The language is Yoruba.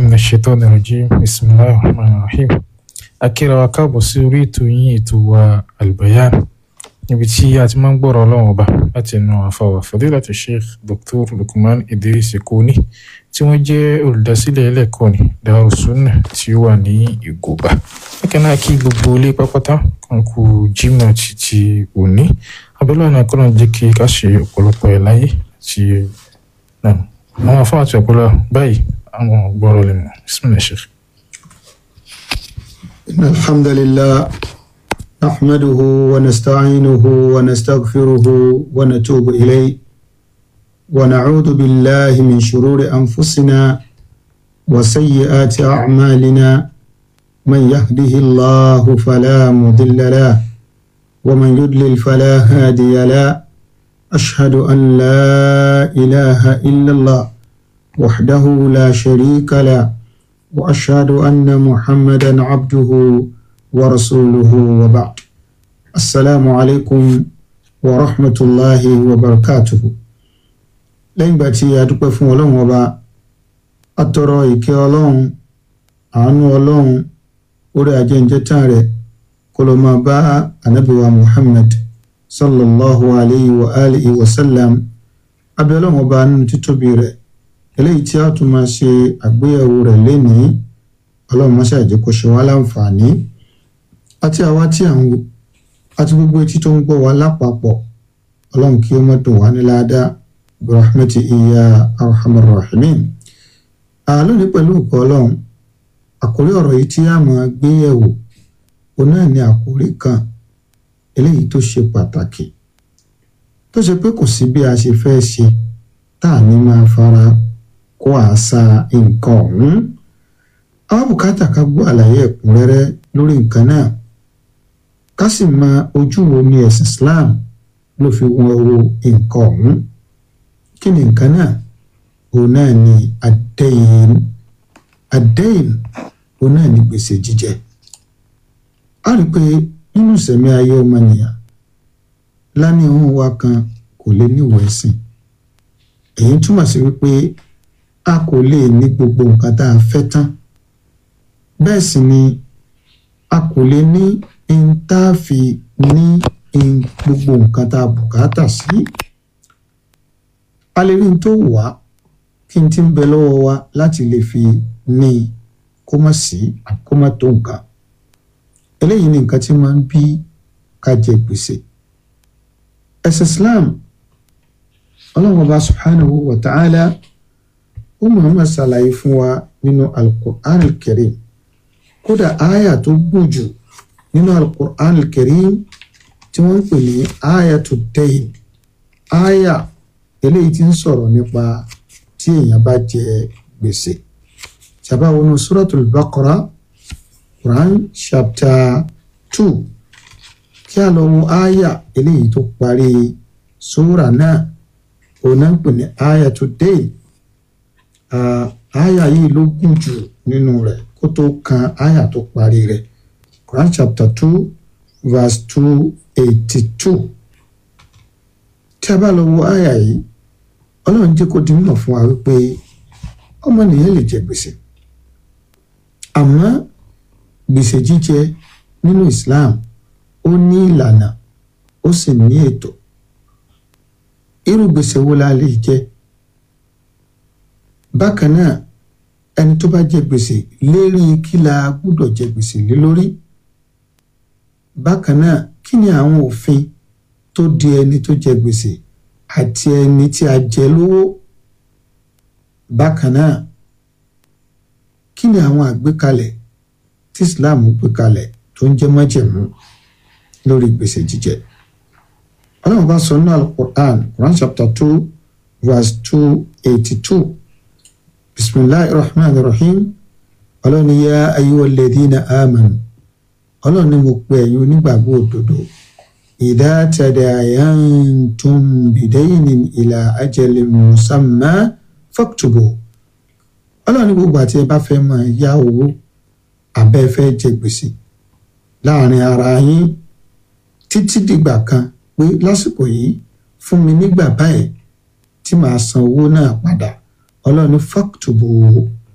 من الشيطان الرجيم بسم الله الرحمن الرحيم akíra wa káàbọ̀ sí orí ètò yín ètò wa albayan níbi tí a ti máa ń gbọ́rọ̀ ọlọ́run ọba láti ẹnu àfàwà fadilatu sheikh dr lukman idris koni tí wọ́n jẹ́ olùdásílẹ̀ ẹlẹ́kọ̀ọ́ ní darussunnah tí ó wà ní ìgòbá bákan náà kí gbogbo ilé pápátá kan kú jimoh títí òní abẹ́lẹ́ ọ̀nà kọ́nà jẹ́ kí ká ṣe ọ̀pọ̀lọpọ̀ ẹ̀ láyé àti náà àwọn afáwọn àti ọ̀pọ̀lọ báyìí àwọn gbọ́rọ̀ lè mọ̀ bismillah sheikh. إن الحمد لله نحمده ونستعينه ونستغفره ونتوب إليه ونعوذ بالله من شرور أنفسنا وسيئات أعمالنا من يهده الله فلا مضل له ومن يضلل فلا هادي له أشهد أن لا إله إلا الله وحده لا شريك له واشهد ان محمدا عبده ورسوله وبعد السلام عليكم ورحمه الله وبركاته lẹ́yìn ìgbà tí a dúpẹ́ fún ọlọ́run ọba atọrọ ìkẹ́ ọlọ́run àánú ọlọ́run orí ajẹ́njẹ́tàn rẹ̀ kó ló máa bá anábìwa muhammad sallallahu alayhi wa alihi wa sallam abẹ́ ọlọ́run ọba nínú títóbi rẹ̀ eléyìí tí a tún máa ṣe àgbéyẹ̀wò rẹ̀ lénìí ọlọ́run máa ṣàjẹ́ kó ṣe wá láǹfààní àti àwa tí à ń wò àti gbogbo etí tó ń gbọ́ wa lápapọ̀ ọlọ́run kí ó má dùn wá ní ládàá burahmati iya arhamar rahimin lónìí pẹ̀lú òkú ọlọ́run àkórí ọ̀rọ̀ yìí tí a máa gbéyẹ̀wò òun náà ni àkórí kan eléyìí tó ṣe pàtàkì tó ṣe pé kò sí bí a ṣe fẹ́ ṣe tá à ní máa fara kó àṣà nǹkan ọ̀hún àwọn bùkátà ká gbọ́ àlàyé ẹ̀kúnrẹ́rẹ́ lórí nǹkan náà ká sì mọ ojú wo ni ẹ̀sìn Islam ló fi wọn wo nǹkan ọ̀hún kí ni nǹkan náà òun náà ni àdẹ́yìn àdẹ́yìn òun náà ni gbèsè jíjẹ a rí i pé nínú ìsẹ̀mí ayé ọmọnìyàn lánìí òun wa kan kò lè níwọ̀ ẹ̀sìn èyí túmọ̀ sí wípé a kò lè ní gbogbo nǹkan tá a fẹ́ tán bẹ́ẹ̀ sì ni a kò lè ní n tá a fi ní gbogbo nǹkan tá a bùkátà sí a lè rí n tó wà kí n ti ń bẹ lọ́wọ́ wa láti lè fi ní kó má sí kó má tó nǹkan eléyìí ni nǹkan tí máa ń bí ká jẹ gbèsè ẹ̀sìn Islam ọlọ́run ọba subhanahu wa ta'ala ó muhammad ṣàlàyé fún wa nínú alukur'an al-karim kódà aya tó gùn jù nínú alukur'an al-karim tí wọ́n ń pè ní aya tó dayn aya eléyìí tí ń sọ̀rọ̀ nípa tí èèyàn bá jẹ gbèsè sábà wọnú suratul baqara quran chapter two kí a lọ wo aya eléyìí tó parí sura náà òun náà ń pè ní aya tó dayn aya yìí ló gùn jù nínú rẹ̀ kó tó kan aya tó parí rẹ̀ Quran chapter two verse two eighty two tí a bá lọ wo aya yìí Ọlọ́run jẹ́ kó di mímọ̀ fún wa wípé ọmọnìyàn lè jẹ gbèsè àmọ́ gbèsè jíjẹ nínú Islam ó ní ìlànà ó sì ní ètò irú gbèsè wo la lè jẹ bákan náà ẹni tó bá jẹ gbèsè lérí kí la gbúdọ̀ jẹ gbèsè lé lórí bákan náà kí ni àwọn òfin tó di ẹni tó jẹ gbèsè àti ẹni tí a jẹ lówó bákan náà kí ni àwọn àgbékalẹ̀ tí Islam gbé kalẹ̀ tó ń jẹ́ májẹ̀mú lórí gbèsè jíjẹ ọlọ́run bá sọ nínú alukur'an quran chapter two verse two eighty two bisimilahi rahman rahim ọlọ́run ní yá ayyuha alladhina amanu ọlọ́run ní mo pe ẹ̀yin onígbàgbọ́ òdodo idha tadayantum bidaynin ila ajalin musamma faktubu ọlọ́run ní gbogbo àti ẹ bá fẹ́ máa yá owó abẹ́ fẹ́ jẹ gbèsè láàrin ara yín títí dìgbà kan pé lásìkò yìí fún mi nígbà báyìí tí màá san owó náà padà ọlọ́run fàkùtùbù